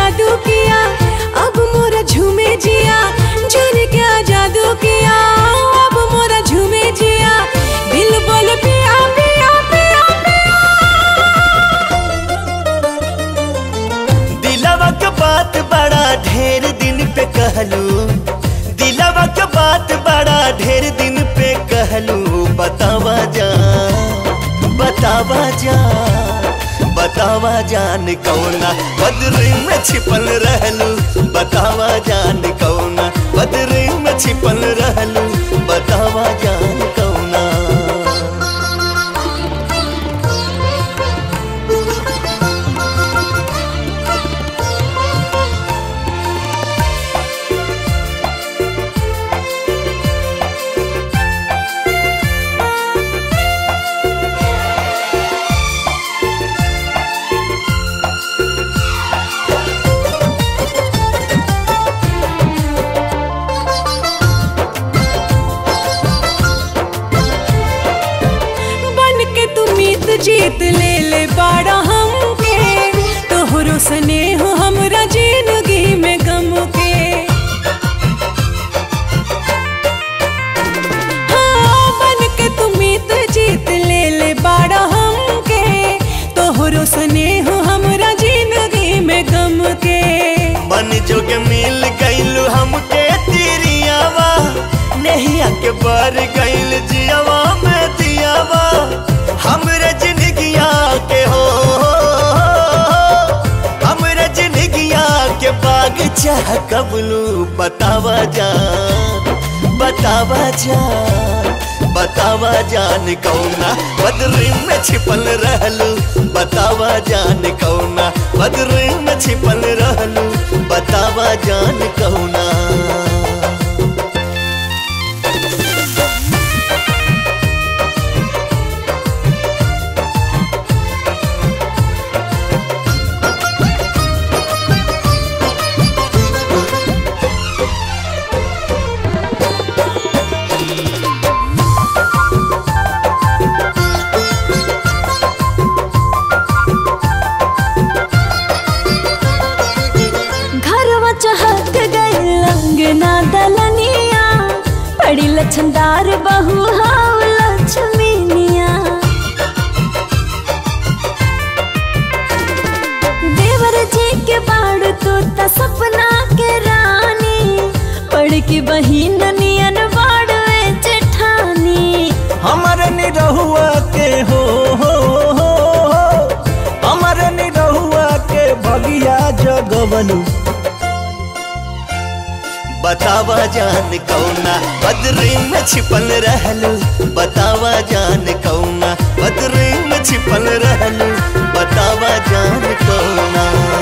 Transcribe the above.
जादू किया अब मोरा झूमे जिया जाने क्या जादू किया अब मोरा झूमे जिया दिल बोल पिया पिया पिया पिया दिलवा के बात बड़ा ढेर दिन पे कहलू दिलवा के बात बड़ा ढेर दिन पे कहलू बतावा जा बतावा जा बतावा जान कौना बदरी में छिपल रहलू बतावा जान कौना बदरी में छिपल रहलू बतावा जान कौना बन के तू मीत जीत ले ले बाड़ा हमके तोहरो स्नेह हमरा जिंदगी में गम के हाँ, बन के तू मीत जीत ले ले बाड़ा हमके तोहरो स्नेह हमरा जिंदगी में गम के मन जोग मिल गईल हमके तिरियावा नहिया के बर गईल जियावा में दियावा हमरे जिंदगिया के हो हमरे जिंदगिया के बाग चाह कबलू बतावा जान बतावा जान बतावा जान कौना बदरी में छिपल रहलू बतावा जान कौना बदरी में छिपल रहलू बतावा जान कौना घरवा चहक गई लंगना दलनिया बड़ी लछनदार बहू हाव लक्ष्मीनिया देवर जी के बाड़ तो त सपना के रानी पढ़ की बहिन नियन बाड़वे जेठानी हमर निरहुआ के हो हो हो हो हमर निरहुआ के भगिया जगवलू बतावा जान कौना बदरी में छिपल रहलू बतावा जान कौना बदरी में छिपल रहलू बतावा जान कौना